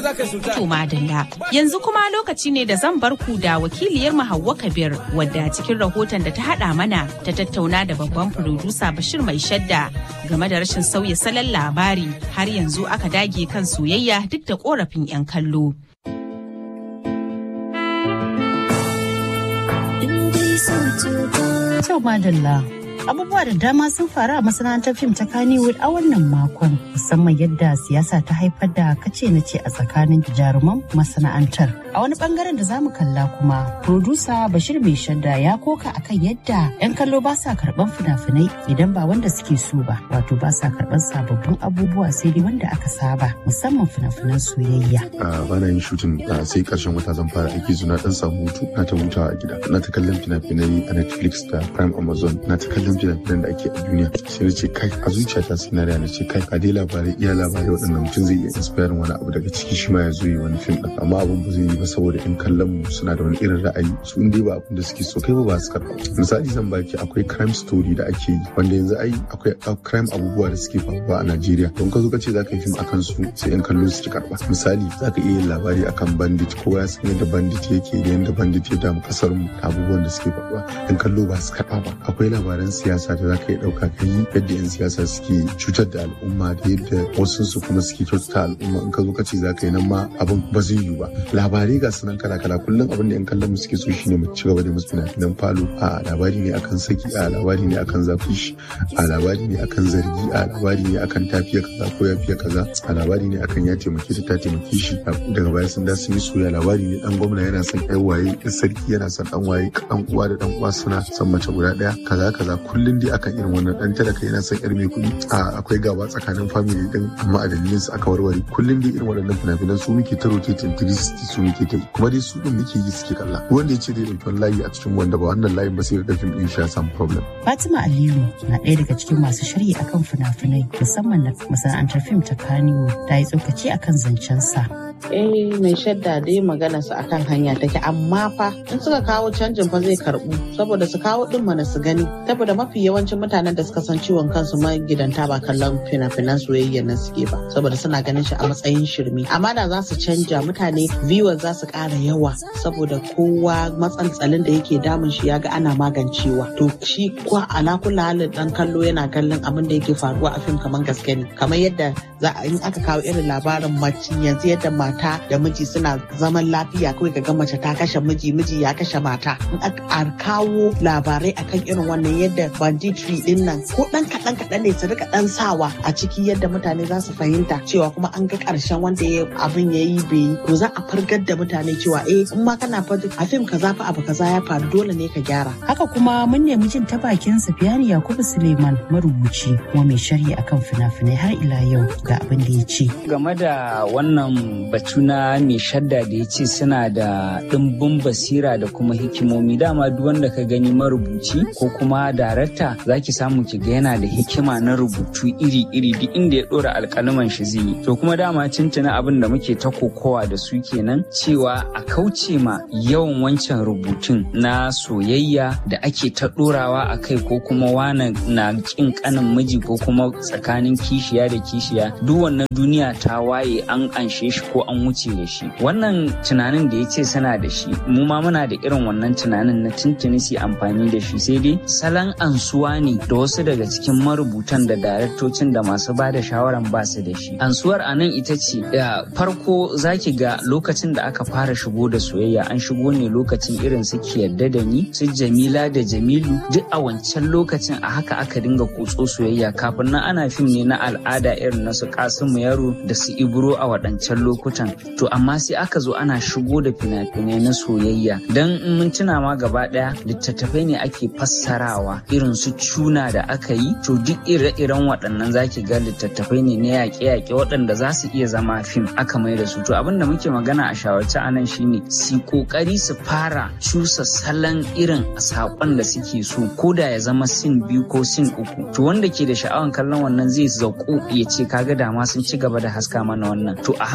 za ka sulta. To madalla. Yanzu kuma lokaci ne da zan bar ku da wakiliyar mu Hauwa Kabir wadda cikin rahoton da ta hada mana ta tattauna da babban furodusa Bashir Mai Shadda game da rashin sauya salon labari har yanzu aka dage kan soyayya duk da korafin 'yan kallo. Kyau madalla. Abubuwa da dama sun faru a masana'antar fim ta Kannywood a wannan makon, musamman yadda siyasa ta haifar da kace na ce a tsakanin jaruman masana'antar. A wani bangaren da zamu kalla kuma, produsa Bashir Mai Shadda ya koka akan yadda 'yan kallo ba sa karban fina-finai idan ba wanda suke so ba, wato ba sa karban sababbin abubuwa sai dai wanda aka saba, musamman fina-finan soyayya. ba na yin shutin sai karshen wata zan fara aiki zuna dan samu hutu na ta hutawa a gida na ta kallon fina-finai a netflix da prime amazon na ta kallon fina-finan da ake a duniya sai na ce kai a zuciyata sai na na ce kai a dai labarai iya labarai waɗannan mutum zai iya inspiring wani abu daga ciki shi ma ya zo yi wani fim ɗin amma abin ba zai yi ba saboda in kallon mu suna da wani irin ra'ayi su in dai ba abin da suke so kai ba ba su karɓa misali zan baki akwai crime story da ake yi wanda yanzu ai akwai crime abubuwa da suke faruwa a Najeriya don ka zo ka ce za ka yi fim akan su sai in kallo su ci karɓa misali za ka iya yin labari akan bandit kowa ya san yadda bandit yake da yadda bandit ya damu kasar mu da abubuwan da suke faruwa in kallo ba su karɓa ba akwai labaran siyasa da za ka iya ɗauka ka yi yadda 'yan siyasa suke cutar da al'umma da yadda wasu su kuma suke kyautata al'umma in ka zo ka ce za ka yi nan ma abin ba zai yiwu ba labarai ga sunan kala kala kullum abin da 'yan kallon mu suke so shine mu ci gaba da musu fina-finan falo a labari ne akan saki a labari ne akan zafi shi a labari ne akan zargi a labari ne akan tafiya kaza ko ya fiye kaza a labari ne akan ya taimake ta ta taimake shi daga baya sun da sun yi soya labari ne dan gwamna yana son ɗan waye sarki yana son dan waye dan uwa da dan uwa suna son mace guda ɗaya kaza kaza kullum dai akan irin wannan dan talaka yana son yar mai kuɗi a akwai gaba tsakanin family din amma a dalilin su aka warware kullum dai irin waɗannan fina-finan su muke ta rotating 360 su muke ta yi kuma dai su din muke yi suke kalla wanda ya ce dai ɗauki wani layi a cikin wanda ba wannan layin ba sai da fim din shi ya samu problem. Fatima Aliyu na ɗaya daga cikin masu shirya akan fina-finai musamman na masana'antar fim ta Kannywood ta yi tsokaci akan zancensa. eh mai shadda dai magana su akan hanya take amma fa in suka kawo canjin fa zai karbu saboda su kawo din mana su gani saboda mafi yawancin mutanen da suka san ciwon kansu magidanta ba kallon fina-finan soyayya na suke ba saboda suna ganin shi a matsayin shirme amma da za su canja mutane viewers za su ƙara yawa saboda kowa matsantsalin da yake damun shi ya ga ana magancewa to shi kwa ala kula halin dan kallo yana kallon abin da yake faruwa a fim kamar gaske ne kamar yadda za a in aka kawo irin labarin mace yanzu yadda mata da miji suna zaman lafiya kawai ga mace ta kashe miji miji ya kashe mata in aka kawo labarai akan irin wannan yadda banditry din nan ko dan kaɗan kaɗan ne su rika dan sawa a ciki yadda mutane za su fahimta cewa kuma an ga ƙarshen wanda ya abin ya yi bai yi to za a fargar da mutane cewa eh in ma kana fa a fim kaza fa abu kaza ya faru dole ne ka gyara Haka kuma mun nemi jin ta bakin Safiyani Yakubu Suleiman marubuci kuma mai sharhi akan fina-finai har ila yau ga abin da ya ce. game da wannan batu na mai shadda da ya ce suna da ɗimbin basira da kuma hikimomi dama duk wanda ka gani marubuci ko kuma darakta za ki samu ki ga yana da hikima na rubutu iri-iri duk inda ya ɗora alƙalaman shi zai yi to kuma dama cincina abin da muke ta kokowa da su kenan cewa a kauce ma yawan wancan rubutun na soyayya da ake ta ɗorawa a kai ko kuma wane na ƙin ƙanin miji ko kuma tsakanin kishiya da kishiya duk wannan duniya ta waye an anshe shi ko an wuce da shi wannan tunanin da ya ce suna da shi mu ma muna da irin wannan tunanin na tuntuni su amfani da shi sai dai salon ansuwa ne da wasu daga cikin marubutan da daraktocin da masu ba da shawaran ba su da shi ansuwar a nan ita ce da farko zaki ga lokacin da aka fara shigo da soyayya an shigo ne lokacin irin su ki yadda da ni su jamila da jamilu duk a wancan lokacin a haka aka dinga kutso soyayya kafin nan ana fim ne na al'ada irin na su kasimu yaro da su ibro a waɗancan lokutan to amma sai aka zo ana shigo da fina-finai na soyayya don in mun tuna ma gaba ɗaya littattafai ne ake fassarawa irin su cuna da aka yi to duk ire-iren waɗannan zaki ga littattafai ne na yaƙe-yaƙe waɗanda za su iya zama fim aka mai da su to abin da muke magana a shawarci a nan shine su kokari su fara cusa salon irin saƙon da suke so ko da ya zama sin biyu ko sin uku to wanda ke da sha'awan kallon wannan zai zauko ya ce kaga dama sun ci gaba da haska mana wannan to a hankali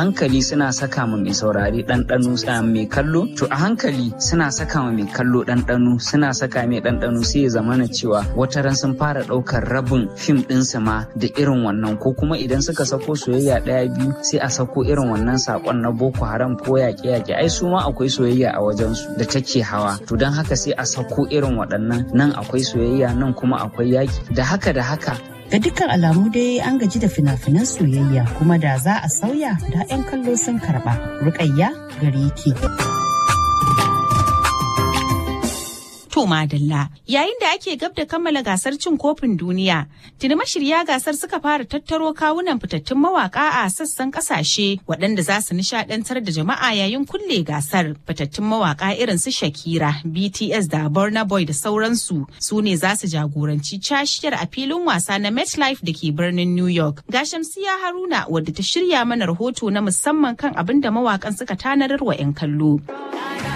suna saka ma mai saurari ɗanɗano mai kallo to a hankali suna saka ma mai kallo ɗanɗano suna saka mai ɗanɗano sai ya zamana cewa wata ran sun fara ɗaukar rabin fim ɗinsu ma da irin wannan ko kuma idan suka sako soyayya ɗaya biyu sai a sako irin wannan saƙon na boko haram ko yaƙe-yaƙe ai su ma akwai soyayya a wajensu da take hawa to don haka sai a sako irin waɗannan nan akwai soyayya nan kuma akwai yaƙi da haka da haka Ga dukkan alamu dai an gaji da fina-finan soyayya kuma da za a sauya da 'yan kallo sun karɓa. Rukayya gare ki. To Madalla, yayin da ake gab da kammala gasar cin kofin duniya, tuni mashirya gasar suka fara tattaro kawunan fitattun mawaka a sassan kasashe waɗanda za su nishadantar da jama'a yayin kulle gasar. Fitattun mawaka irin su Shakira, BTS da Burna Boy da sauransu su ne za su jagoranci cashiyar a filin wasa na MetLife da ke birnin New York. Ga Shamsiya Haruna wadda ta shirya mana rahoto na musamman kan abin da mawakan suka tanadar wa 'yan kallo.